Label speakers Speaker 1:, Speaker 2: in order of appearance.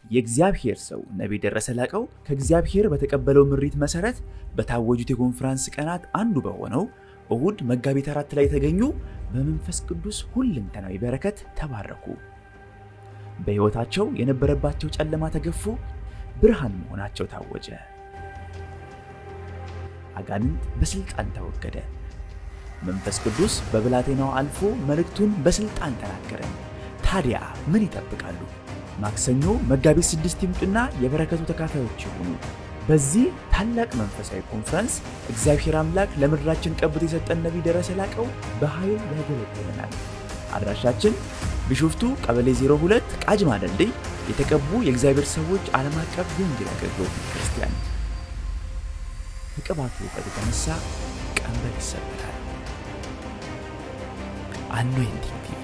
Speaker 1: የእግዚአብሔር ሰው ነቢይ ደረሰ ላቀው ከእግዚአብሔር በተቀበለው ምሪት መሰረት በታወጁት የኮንፈረንስ ቀናት አንዱ በሆነው እሁድ መጋቢት አራት ላይ የተገኙ በመንፈስ ቅዱስ ሁለንተናዊ በረከት ተባረኩ። በሕይወታቸው የነበረባቸው ጨለማ ተገፎ ብርሃን መሆናቸው ታወጀ። አጋንንት በስልጣን ተወገደ። መንፈስ ቅዱስ በብላቴናው አልፎ መልእክቱን በስልጣን ተናገረ። ታዲያ ምን ይጠብቃሉ? ማክሰኞ መጋቢት ስድስት ይምጡና የበረከቱ ተካፋዮች ይሁኑ። በዚህ ታላቅ መንፈሳዊ ኮንፈረንስ እግዚአብሔር አምላክ ለምድራችን ቀብቶ የሰጠን ነቢይ ደረሰ ላቀው በኃይል ያገለግለናል። አድራሻችን ቢሾፍቱ ቀበሌ 02 ቃጅማ ድልድይ የተቀቡ የእግዚአብሔር ሰዎች ዓለም አቀፍ የወንጌል አገልግሎት ክርስቲያን። ከቅባቱ እውቀት የተነሳ ቀንበር ይሰበራል። አኖይንቲንግ ቲቪ